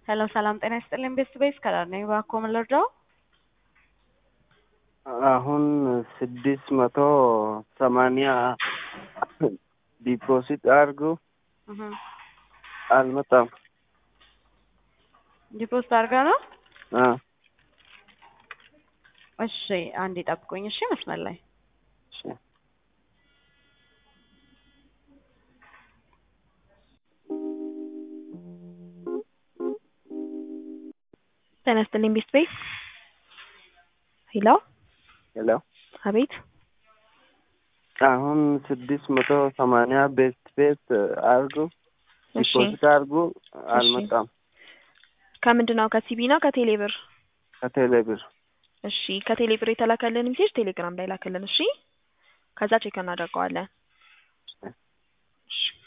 ሄሎ ሰላም ጤና ይስጥልኝ ቤስት ቤስ ከዳር ነኝ። እባክዎ ምን ልርዳው? አሁን ስድስት መቶ ሰማንያ ዲፖዚት አድርጉ እህ አልመጣም። ዲፖዚት አድርጋ ነው? አ እሺ አንዴ ጠብቁኝ። እሺ መስመር ላይ እሺ ጤና ይስጥልኝ ቤስት ቤስ ሄሎ ሄሎ አቤት አሁን ስድስት መቶ ሰማንያ ቤስት ቤት አድርጉ እሺ ዲፖዚት አድርጉ አልመጣም። ከምንድን ነው ከሲቢ ነው ከቴሌ ብር? ከቴሌ ብር እሺ ከቴሌ ብር የተላከልን ሜሴጅ ቴሌግራም ላይ ላክልን። እሺ ከዛ ቼክ እናደርገዋለን። እሺ